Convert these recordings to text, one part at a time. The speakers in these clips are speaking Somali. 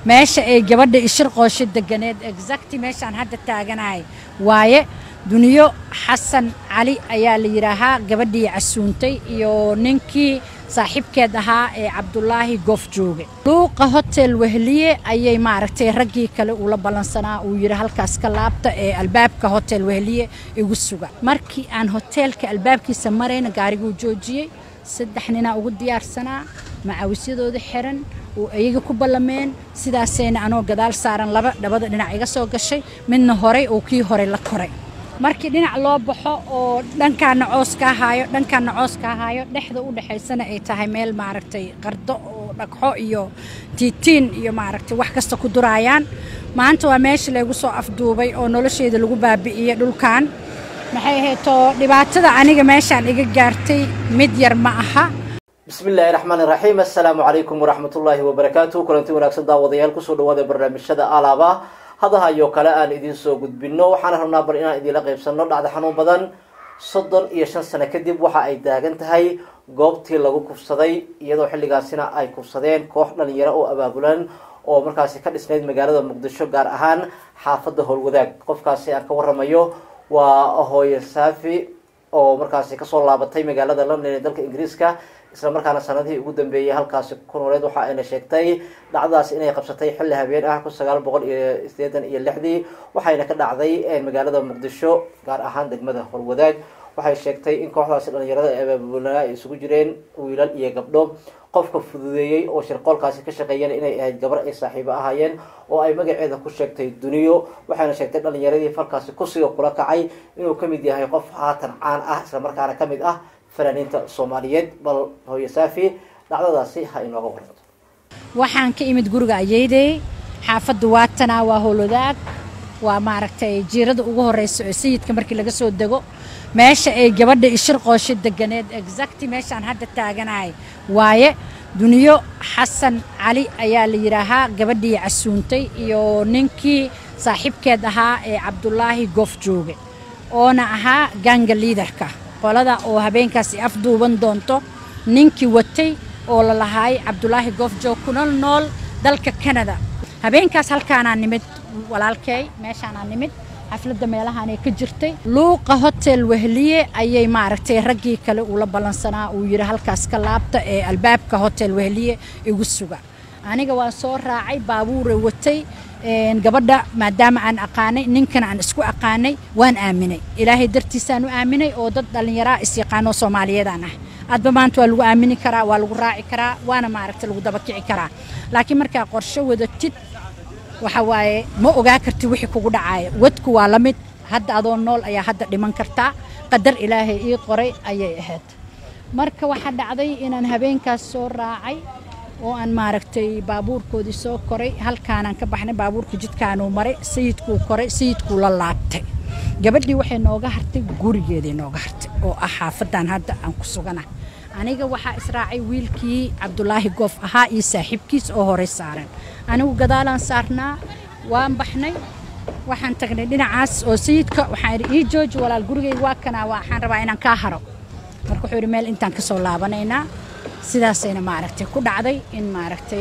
meesha ay gabadha ishir qoosho deganeed exacti meeshaan hadda taaganahay waaye duniyo xasan cali ayaa la yidhaahaa gabadhii casuuntay iyo ninkii saaxiibkeed ahaa ee cabdulaahi goof jooge luuqa hotel wehliye ayay maaragtay raggii kale ula ballansanaa uu yidhi halkaas ka laabta ee albaabka hotel wehliye igu suga markii aan hoteelka albaabkiisa marayna gaariguu joojiyey saddex ninaa ugu diyaarsanaa macawisyadooda xiran oo iyaga ku ballameen sidaasayna anoo gadaal saaran laba dhabada dhinac iga soo gashay midna horay oo kii horey la koray markii dhinac loo baxo oo dhankaana coos kaa haayo dhankaana coos kaa haayo dhexda u dhexaysana ay tahay meel maaragtay qardo oo dhagxo iyo tiitiin iyo maaragtay wax kasta ku duraayaan maanta waa meesha laygu soo afduubay oo nolosheeda lagu baabi'iyey dhulkan maxay ahaydoo dhibaatada aniga meeshaan iga gaartay mid yar ma aha bismi illaahi raxmaan iraxiim assalaamu calaykum waraxmat ullaahi wabarakaatu kulanti wanaagsan daawadayaal kusoo dhawaada barnaamijyada alaaba hadaha iyo kale aan idiin soo gudbino waxaana rabnaa bar inaan idiinla qaybsano dhacda xanuun badan soddon iyo shan sano kadib waxa ay taagan tahay goobtii lagu kufsaday iyadoo xilligaasina ay kufsadeen koox dhalinyaro oo abaabulan oo markaasi ka dhisnayd magaalada muqdisho gaar ahaan xaafadda howlwadaag qofkaasi aan ka waramayo waa hooye saafi oo markaasi kasoo laabatay magaalada london ee dalka ingiriiska isla markaana sanadihii ugu dambeeyey halkaasi ku nooleed waxa ayna sheegtay dhacdadaas inay qabsatay xilli habeen ah kun sagaal boqol iyo sideetan iyo lixdii waxayna ka dhacday magaalada muqdisho gaar ahaan degmada horwadaag waxay sheegtay in kooxdaasi dhalinyarada ee abaabulnaa ay isugu jireen wiilal iyo gabdho qofka fududeeyey oo shirqoolkaasi ka shaqeeyeen inay ahayd gabar ay saaxiibo ahaayeen oo ay magaceeda ku sheegtay duniyo waxayna sheegtay dhalinyaradii falkaasi kusiga kula kacay inuu kamid yahay qof haatan caan ah islamarkaana kamid ah fanaaniinta soomaaliyeed bal hooye saafi dhacdadaasi ha inooga waranto waxaan ka imid guriga ayeydey xaafadda waatanaa waa howlwadaag waa maaragtay jiirada ugu horeysa oo sayidka markii laga soo dego meesha ay gabadha ishir qoosho deganeed exacti meeshaan hadda taaganahay waaye duniyo xasan cali ayaa la yidhaahaa gabadhii casuuntay iyo ninkii saaxiibkeed ahaa ee cabdulaahi goof jooge oona ahaa ganga liidarka qolada oo habeenkaasi afduuban doonto ninkii watay oo la lahaay cabdulaahi goof joog kuna nool dalka kanada habeenkaas halkaanaa nimid walaalkey meeshaanaa nimid xafladda meelahaanay ka jirtay luuqa hotel wehliye ayay maaragtay raggii kale ula ballansanaa uu yidhi halkaas ka laabta ee albaabka hotel wehliye igu suga aniga waan soo raacay baabuure watay gabadha maadaama aan aqaanay ninkana aan isku aqaanay waan aaminay ilaahay dartiisaan u aaminay oo dad dhallinyaraa isyaqaanoo soomaaliyeedaan ah adba maanta waa lagu aamini karaa waa lagu raaci karaa waana maaragta lagu dabakici karaa laakiin markaa qorsho wadatid waxa waaye ma ogaa kartid wixii kugu dhacaaya wadku waa la mid hadda adoo nool ayaa hadda dhiman kartaa qadar ilaahay ii qoray ayay ahayd marka waxaa dhacday inaan habeenkaas soo raacay oo aan maaragtay baabuurkoodii soo koray halkaanaan ka baxnay baabuurka jidkaanuu maray sayidkuu koray sayidkuu la laabtay gabadhii waxay nooga hartay gurigeeday nooga hartay oo ah xaafadan hadda aan ku sugana aniga waxaa israacay wiilkii cabdulaahi goof ahaa iyo saaxiibkiis oo horey saaran anigu gadaalaan saarnaa waan baxnay waxaan tagnay dhinacaas oo sayidka waxaan idhi ii jooji walaal gurigeyga waa kanaa waxaan rabaa inaan kaa haro marka wuxuu yidhi meel intaan ka soo laabanaynaa sidaasayna maaragtay ku dhacday in maaragtay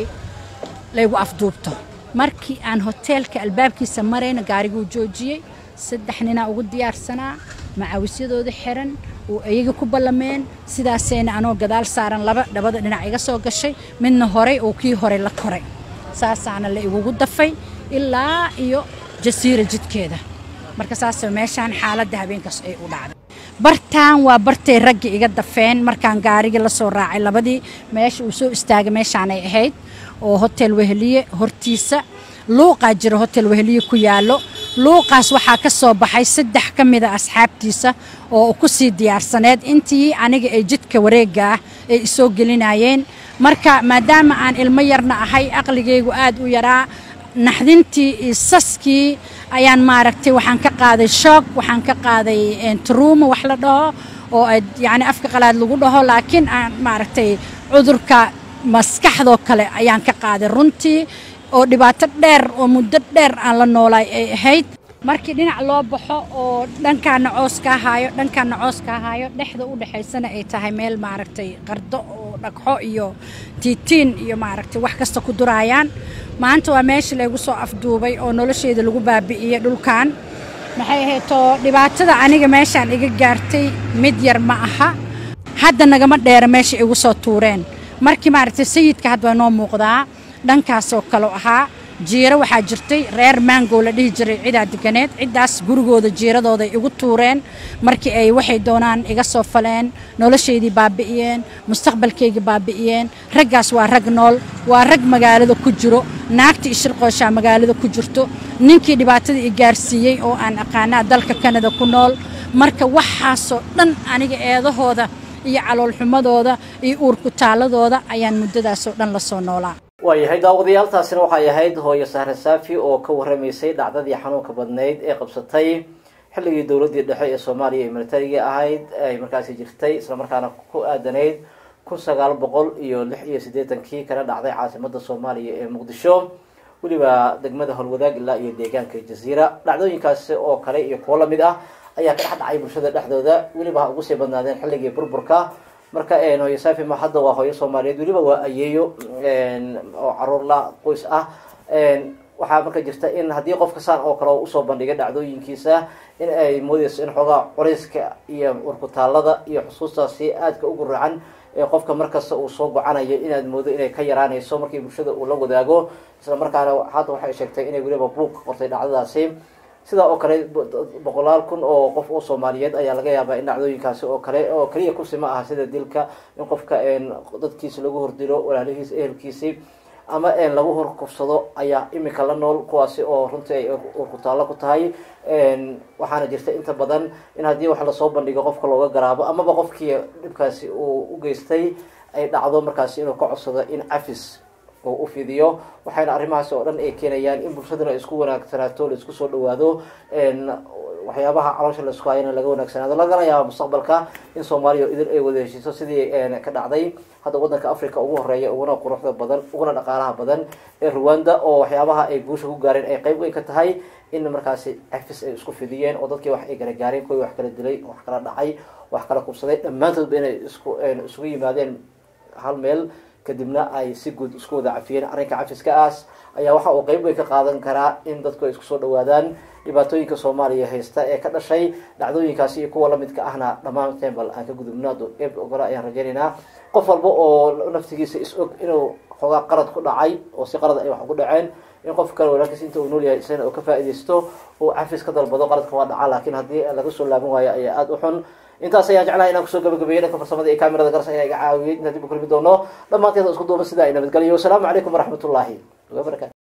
laygu afduubto markii aan hoteelka albaabkiisa marayna gaariguu joojiyey saddex ninaa ugu diyaarsanaa macawisyadooda xiran oo iyaga ku ballameen sidaasayna anoo gadaal saaran laba dhabada dhinac iga soo gashay midna horay oo kii horey la koray saasaana la igugu dafay ilaa iyo jasiira jidkeeda marka saasoo meeshaan xaaladda habeenkaas ay u dhacday bartaan waa bartay raggi iga dafeen markaan gaarigii la soo raacay labadii meesha uu soo istaagay meeshaanay ahayd oo hotel wehliye hortiisa luuqaa jira hotel wehliye ku yaallo luuqaas waxaa ka soo baxay saddex ka mida asxaabtiisa oo ku sii diyaarsaneed intii aniga ay jidka wareegga ah ay isoo gelinayeen marka maadaama aan ilmo yarna ahay aqligaygu aad u yaraa naxdintii iyo saskii ayaan maaragtay waxaan ka qaaday shoog waxaan ka qaaday truuma wax la dhaho oo yacni afka qalaad lagu dhaho laakiin aan maaragtay cudurka maskaxdoo kale ayaan ka qaaday runtii oo dhibaato dheer oo muddo dheer aan la noolaay ay ahayd markii dhinac loo baxo oo dhankaana coos kaa haayo dhankaana coos kaa haayo dhexda u dhexaysana ay tahay meel maaragtay qardo oo dhagxo iyo tiitiin iyo maaragtay wax kasta ku duraayaan maanta waa meesha laygu soo afduubay oo nolosheeda lagu baabi'iyey dhulkan maxay ahaydoo dhibaatada aniga meeshaan iga gaartay mid yar ma aha hadda nagama dheera meesha igu soo tuureen markii maaragtay sayidka hadda waa noo muuqdaa dhankaasoo kaleu ahaa jiiro waxaa jirtay reer maangow la dhihi jiray cidaa deganeed ciddaas gurigooda jiiradooday igu tuureen markii ay waxay doonaan iga soo faleen noloshaydii baabi'iyeen mustaqbalkaygii baabi'iyeen raggaas waa rag nool waa rag magaalada ku jiro naagta ishirqooshaa magaalada ku jirto ninkii dhibaatada i gaarsiiyey oo aan aqaanaa dalka kanada ku nool marka waxaasoo dhan aniga eedahooda iyo caloolxumadooda iyo uurkutaaladooda ayaan muddadaasoo dhan la soo noolaa waayahay daawadayaaltaasina waxay ahayd hooyo sahre saafi oo ka warramaysay dhacdadii xanuunka badnayd ee qabsatay xilligii dowladdii dhexe ee soomaaliya ee militariga ahayd ay markaasi jirtay islamarkaana ku aadanayd kun sagaal boqol iyo lix iyo siddeetankii kana dhacday caasimada soomaaliya ee muqdisho weliba degmada howlwadaag ilaa iyo deegaanka jaziira dhacdooyinkaasi oo kale iyo kuwo lamid ah ayaa ka dhex dhacay bulshada dhexdooda weliba ha ugu sii badnaadeen xilligii burburka marka hooyo safi ma hadda waa hooyo soomaaliyeed weliba waa ayeeyo oo caruur la qoys ah waxaa marka jirta in haddii qofka saan oo kale usoo bandhigay dhacdooyinkiisa in ay moodeyso in xoogaa coreyska iyo urkutaalada iyo xusuustaasi aadka ugu racan ee qofka markasta uu soo gocanayo inaad moodo inay ka yaraanayso markii bulshada uu la wadaago isla markaana hadda waxay sheegtay inay weliba buuq qortay dhacdadaasi sidaa oo kale boqolaal kun oo qof oo soomaaliyeed ayaa laga yaabaa in dhacdooyinkaasi oo kale oo keliya kursi ma aha sida dilka in qofka dadkiisa lagu hordilo walaalihiisa ehelkiisi ama lagu horkufsado ayaa imika la nool kuwaasi oo runtii ay urkutaallo ku tahay waxaana jirta inta badan in haddii wax lasoo bandhigo qofka looga garaabo amaba qofkii dhibkaasi uu u geystay ay dhacdo markaasi inuu ka codsado in cafis oo u fidiyo waxayna arrimahaasi oo dhan ay keenayaan in bulshaduna ay isku wanaagsanaato la isku soo dhawaado waxyaabaha caloosha la isku hayana laga wanaagsanaado lagana yaaba mustaqbalka in soomaaliya idin ay wada heshiiso sidii ka dhacday hadda waddanka africa ugu horeeya uguna quruxda badan uguna dhaqaalaha badan ee rwanda oo waxyaabaha ay guusha ku gaareen ay qayb weyn ka tahay in markaasi cafis ay isku fidiyeen oo dadkii wax ay kala gaareen kuwii wax kala dilay wax kala dhacay wax kala kubsaday dhammaantoodba inay isku isugu yimaadeen hal meel kadibna ay si guud isku wada cafiyeen arrinka cafiska aas ayaa waxa uu qeyb weyn ka qaadan karaa in dadku ay isku soo dhawaadaan dhibaatooyinka soomaaliya haysta ee ka dhashay dhacdooyinkaasi iyo kuwa lamidka ahna dhammaanteen bal aan ka gudubnaado eeb ogole ayaan rajaynaynaa qof walba oo naftigiisa is og inuu xoogaa qalad ku dhacay oo si qalad ay wax ku dhaceen in qof kale walaalkiis inta uu nool yahay isagana uu ka faaidaysto uu cafis ka dalbado qaladka waa dhaca laakiin haddii laga soo laaban waayo ayaa aada u xun intaas ayaan jeclahay inaan kusoo gabagabeeyey dhanka farsamada iyo kamerada garsa ayaa iga caawiyey intaan dib u kulmi doono dhammaanteeda isku duuba sidaa ay nabadgeliyo wasalaamu calaykum waraxmat ullaahi wabarakatu